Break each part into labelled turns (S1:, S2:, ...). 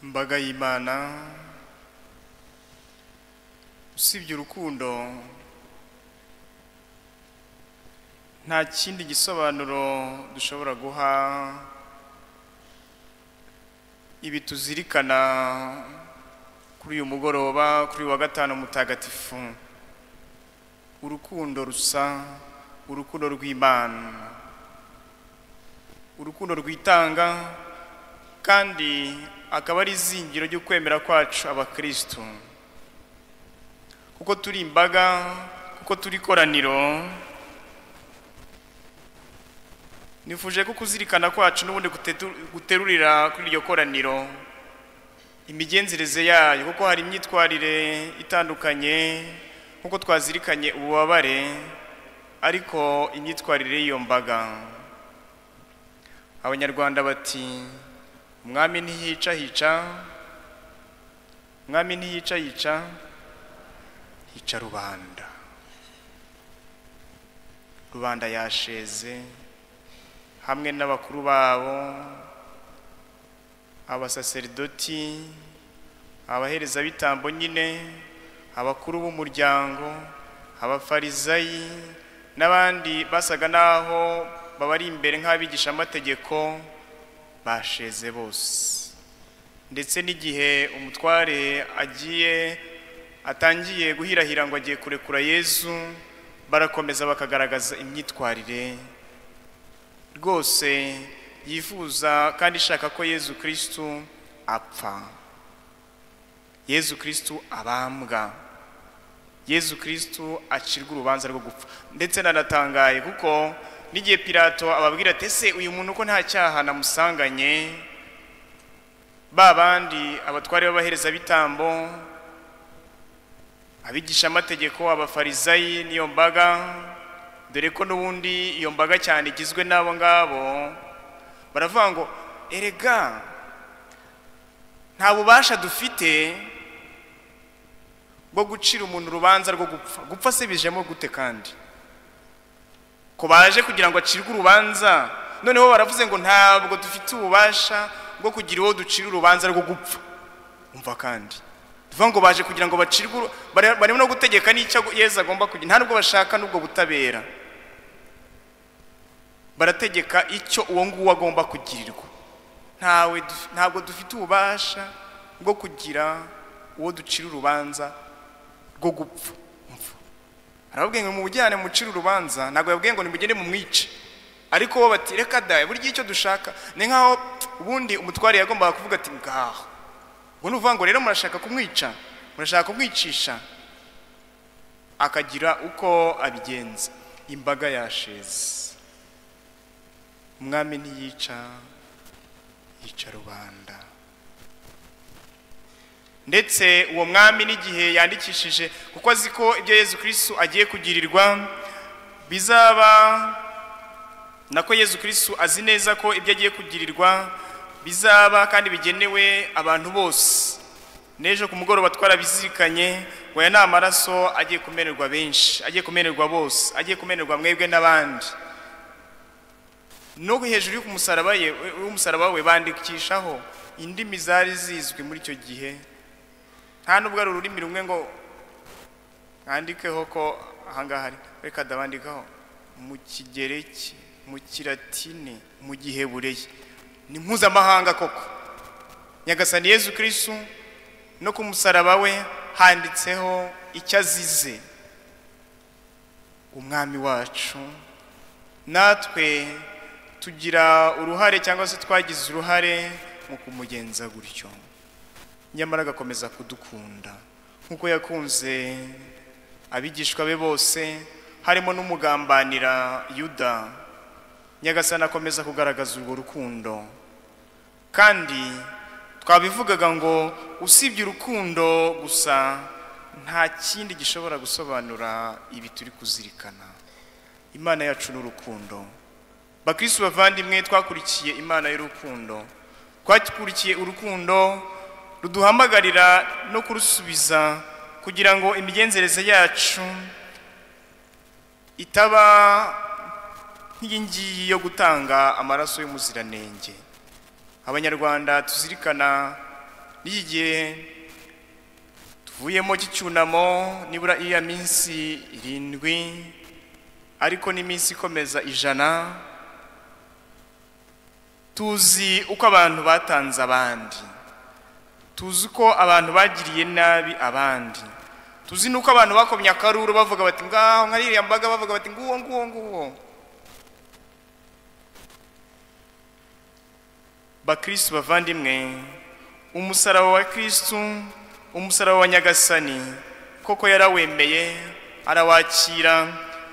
S1: imbaga y'imana usibye urukundo nta kindi gisobanuro dushobora guha ibi tuzirikana kuri uyu mugoroba kuri uyu wa gatanu mutagatifu urukundo rusa urukundo rw'imana urukundo rwitanga kandi akaba ari izingiro ryo kwemera kwacu abakristo kuko turi imbaga kuko turi koraniro nifuje ko kuzirikana kwacu n'ubundi gutetu- guterurira kuri iryo koraniro imigenzereze yayo kuko hari imyitwarire itandukanye nk'uko twazirikanye ububabare ariko imyitwarire y'iyo mbaga abanyarwanda bati umwami ntiyica hica umwami ntiyica yica hica rubanda rubanda yasheze hamwe n'abakuru babo abasaserdoti abaherezabitambo nyine abakuru b'umuryango abafarizayi n'abandi basaga n'aho babari imbere nk'abigishamategeko basheze bose ndetse n'igihe umutware agiye atangiye guhirahira ngo agiye kurekura yezu barakomeza bakagaragaza imyitwarire rwose yifuza kandi ishaka ko yezu kirisitu apfa yezu kirisitu abambwa yezu kirisitu acirwa urubanza rwo gupfa ndetse nanatangaye kuko n'igihe pirato ababwira ati ese uyu muntu ko nta cyaha namusanganye ba bandi abatware b'abaherezabitambo abigishamategeko abafarizayi n'iyo mbaga dore ko n'ubundi iyo mbaga cyane igizwe n'abo ngabo baravuga ngo erega nta bubasha dufite bwo gucira umuntu urubanza rwo gupfa gupfa se bijemo gute kandi ko baje kugira ngo acirwe urubanza noneho baravuze ngo ntabwo dufite ububasha bwo kugira uwo ducira urubanza rwo gupfa umva kandi tuvuga ngo baje kugira ngo bacirwe uru- bare- barimo no gutegeka n'icyo yezu agomba kugira nta nubwo bashaka n'ubwo butabera barategeka icyo uwo nguwo agomba kugirirwa ntawe duf- ntabwo dufite ububasha bwo kugira uwo ducira urubanza rwo gupfa Umva. arababwiye ngo mubujyane mucire urubanza ntabwo yabwiye ngo nimugende mumwice ariko bo bati reka dawe burya icyo dushaka ni nkaho ubundi umutware yagombaga kuvuga ati ngaho ubwo ni ukuvuga ngo rero murashaka kumwica murashaka kumwicisha akagira uko abigenza imbaga yasheze umwami ntiyica yica rubanda ndetse uwo mwami n'igihe yandikishije kuko azi ko ibyo yezu kirisitu agiye kugirirwa bizaba nako yezu kirisitu azi neza ko ibyo agiye kugirirwa bizaba kandi bigenewe abantu bose n'ejo ku mugoroba twarabizirikanye ngo aya ni amaraso agiye kumenerwa benshi agiye kumenerwa bose agiye kumenerwa mwebwe n'abandi no hejuru y'umusaraba ye- y'umusaraba we bandikishaho indimi zari zizwi muri icyo gihe nta nubwo ari ururimi rumwe ngo mwandikeho ko ahangaha ari reka ndabandikaho mu kigereki mu kiratini mu gihebureyi ni mpuzamahanga koko nyagasani yezu kirisitu no ku musaraba we handitseho icyo azize umwami wacu natwe tugira uruhare cyangwa se twagize uruhare mu kumugenza gutyo nyamara agakomeza kudukunda nk'uko yakunze abigishwa be bose harimo n'umugambanira yuda nyagasani akomeza kugaragaza urwo rukundo kandi twabivugaga ngo usibye urukundo gusa nta kindi gishobora gusobanura ibi turi kuzirikana imana yacu ni urukundo bakristo bavandimwe twakurikiye imana y'urukundo twakurikiye urukundo ruduhamagarira no kurusubiza kugira ngo imigenzereze yacu itaba nk'iyi ngiyi yo gutanga amaraso y'umuziranenge abanyarwanda tuzirikana n'iki gihe tuvuyemo cy'icyunamo nibura iya minsi irindwi ariko n'iminsi ikomeza ijana tuzi uko abantu batanze abandi tuzi ko abantu bagiriye nabi abandi tuzi n'uko abantu bakomye akaruru bavuga bati ngaho nka ririya mbaga bavuga bati nguwo nguwo nguwo bakristu bavandimwe umusaraba wa kristu umusaraba wa nyagasani koko yarawemeye arawakira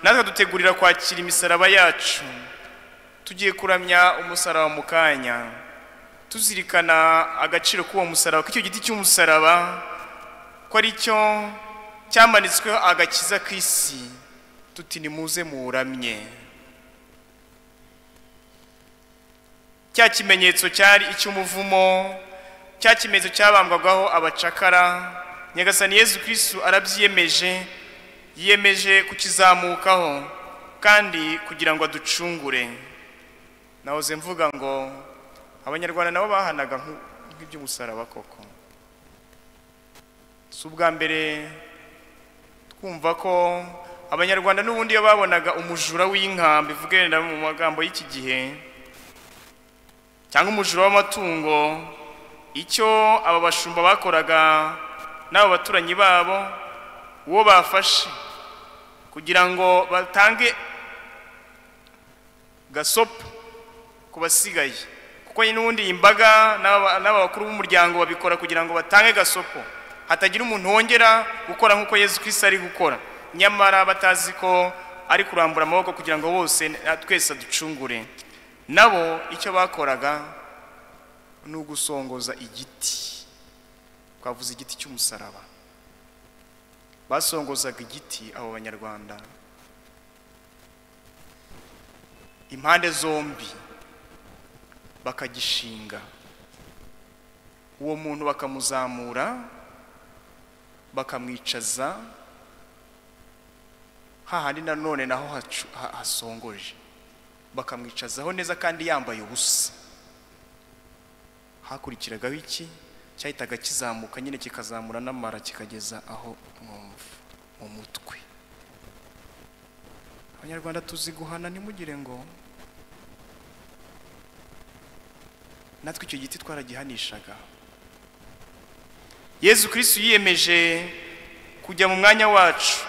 S1: natwe dutegurira kwakira imisaraba yacu tugiye kuramya umusaraba mu kanya tuzirikana agaciro k'uwo musaraba k'icyo giti cy'umusaraba ko ari cyo cyamanitsweho agakiza k'isi tuti nimuze muwuramye cya kimenyetso cyari icy'umuvumo cya kimenyetso cyabambwagaho abacakara nyagasani yezu kirisitu arabyiyemeje yiyemeje kukizamukaho kandi kugira ngo aducungure nahoze mvuga ngo abanyarwanda nabo bahanaga nk'iby'umusaraba koko si ubwa mbere twumva ko abanyarwanda n'ubundi iyo babonaga umujura w'inka bivuge mu magambo y'iki gihe cyangwa umujura w'amatungo icyo aba bashumba bakoraga n'abo baturanyi babo uwo bafashe kugira ngo batange gasopo ku basigaye kuko n'ubundi iyi mbaga n'aba bakuru b'umuryango babikora kugira ngo batange gasopo hatagira umuntu wongera gukora nk'uko yezu kirisi ari gukora nyamara batazi ko ari kurambura amaboko kugira ngo bose twese aducungure nabo icyo bakoraga ni ugusongoza igiti twavuze igiti cy'umusaraba basongozaga igiti abo banyarwanda impande zombi bakagishinga uwo muntu bakamuzamura bakamwicaza hahandi nanone naho hacu- ha- hasongoje bakamwicazaho neza kandi yambaye ubusa hakurikiragaho iki cyahitaga kizamuka nyine kikazamura n'amara kikageza aho mwumva mu mutwe abanyarwanda tuzi guhana ntimugire ngo natwe icyo giti twaragihanishaga yezu kirisitu yiyemeje kujya mu mwanya wacu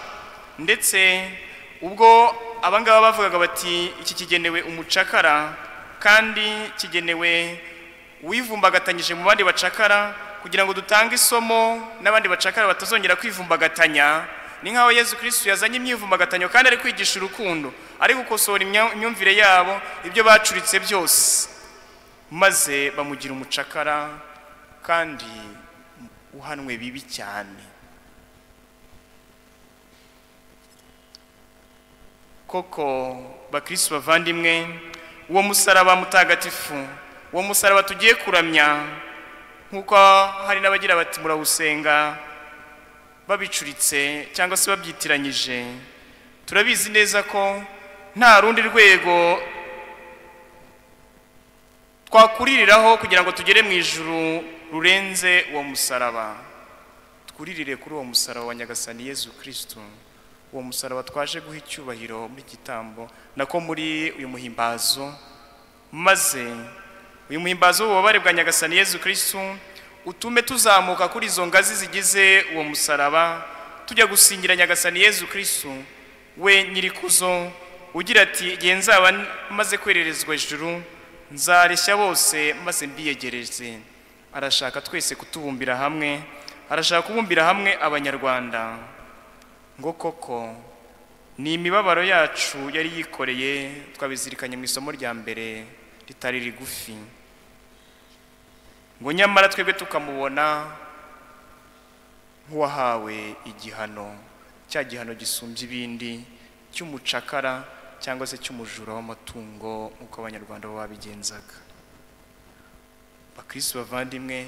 S1: ndetse ubwo abangaba bavugaga bati iki kigenewe umucakara kandi kigenewe uwivumbagatanyije mu bandi bacakara kugira ngo dutange isomo n'abandi bacakara batazongera kwivumbagatanya ni nk'aho yezu kirisitu yazanye imyivumbagatanyo kandi ari kwigisha urukundo ari gukosora imya- imyumvire yabo ibyo bacuritse byose maze bamugira umucakara kandi uhanwe bibi cyane koko bakirisitu bavandimwe uwo musaraba mutagatifu uwo musaraba tugiye kuramya nk'uko hari n'abagira bati murawusenga babicuritse cyangwa se babyitiranyije turabizi neza ko nta rundi rwego twakuririraho kugira ngo tugere mu ijuru rurenze uwo musaraba twuririre kuri uwo musaraba wa nyagasani yezu kirisitu uwo musaraba twaje guha icyubahiro muri iki gitambo nako muri uyu muhimbazo maze uyu muhimbazo w'ububabare bwa nyagasani yezu kirisitu utume tuzamuka kuri izo ngazi zigize uwo musaraba tujya gusingira nyagasani yezu kirisitu we nyirikuzo ugira ati igihe nzaba n- maze kwererezwa ijuru nzareshya bose maze mbiyegereze arashaka twese kutubumbira hamwe arashaka kubumbira hamwe abanyarwanda ngo koko ni imibabaro yacu yari yikoreye twabizirikanye mu isomo rya mbere ritari rigufi ngo nyamara twebwe tukamubona nk'uwahawe igihano cya gihano gisumbye ibindi cy'umucakara cyangwa se cy'umujura w'amatungo nk'uko abanyarwanda bo babigenzaga bakirisitu bavandimwe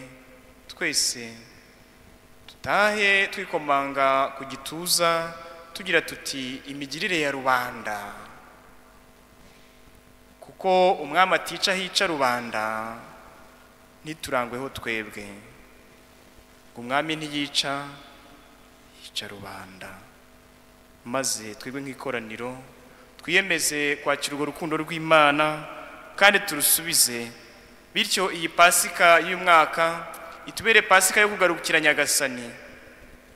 S1: twese dutahe twikomanga ku gituza tugira tuti imigirire ya rubanda kuko umwami atica hica rubanda ntiturangweho twebwe ngo umwami ntiyica yica rubanda maze twebwe nk'ikoraniro twiyemeze kwakira urwo rukundo rw'imana kandi turusubize bityo iyi pasika y'umwaka itubere pasika yo kugarukira nyagasani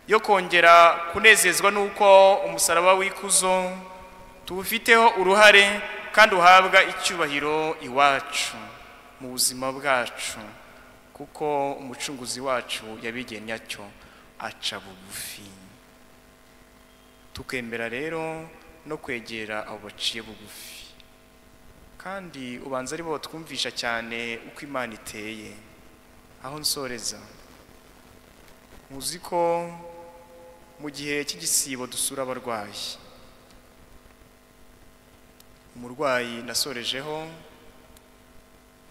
S1: yo kongera kunezezwa n'uko umusaraba w'ikuzo tuwufiteho uruhare kandi uhabwa icyubahiro iwacu mu buzima bwacu kuko umucunguzi wacu yabigennye atyo aca bugufi tukemera rero no kwegera abo baciye bugufi kandi ubanza ari bo twumvisha cyane uko imana iteye aho nsoreza muzi ko mu gihe cy'igisibo dusura abarwayi umurwayi nasorejeho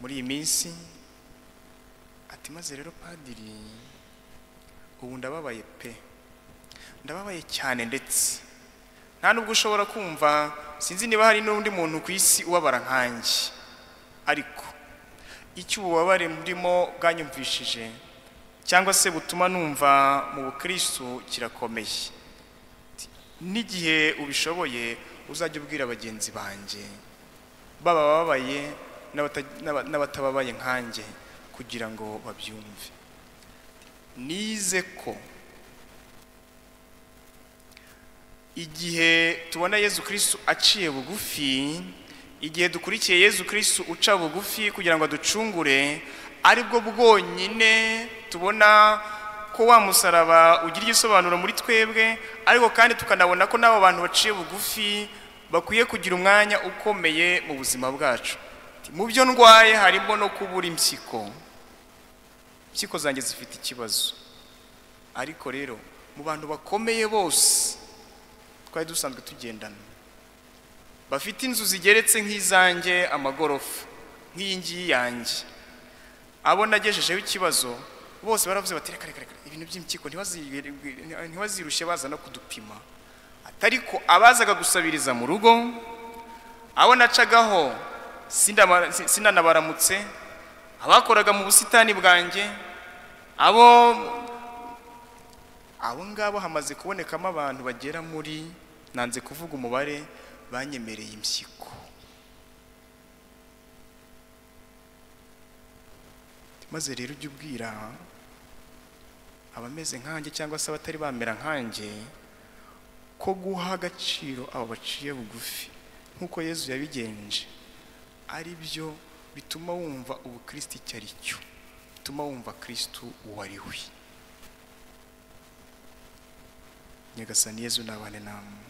S1: muri iyi minsi ati maze rero padiri ubu ndababaye pe ndababaye cyane ndetse nta nubwo ushobora kumva sinzi niba hari n'undi muntu ku isi ubabara nkanjye ariko icyo ububabare murimo bwanyumvishije cyangwa se butuma numva mu bukristo kirakomeye n'igihe ubishoboye uzajya ubwira bagenzi banjye baba bababaye n'abatababaye nkanjye kugira ngo babyumve nize ko igihe tubona yezu kirisitu aciye bugufi igihe dukurikiye yezu kirisitu uca bugufi kugira ngo aducungure aribwo bwonyine tubona ko wa musaraba ugira igisobanuro muri twebwe ariko kandi tukanabona ko n'abo bantu baciye bugufi bakwiye kugira umwanya ukomeye mu buzima bwacu mu byo ndwaye harimo no kubura impyiko impyiko zanjye zifite ikibazo ariko rero mu bantu bakomeye bose twari dusanzwe tugendana bafite inzu zigeretse nk'izanjye amagorofa nk'iyi ngiyi yanjye abo nagejejeho ikibazo bose baravuze bati reka reka ibintu by'impyiko ntibazirushye baza no kudupima atari ko abazaga gusabiriza mu rugo abo nacagaho sinanabaramutse abakoraga mu busitani bwanjye abo abo ngabo hamaze kubonekamo abantu bagera muri nanze kuvuga umubare banyemereye impyiko maze rero ujya ubwira abameze nkanjye cyangwa se abatari bamera nkanjye ko guha agaciro abo baciye bugufi nk'uko yezu yabigenje ari byo bituma wumva ubukristo icyo ari cyo bituma wumva kirisitu uwo ari we nyagasani yezu nabane namwe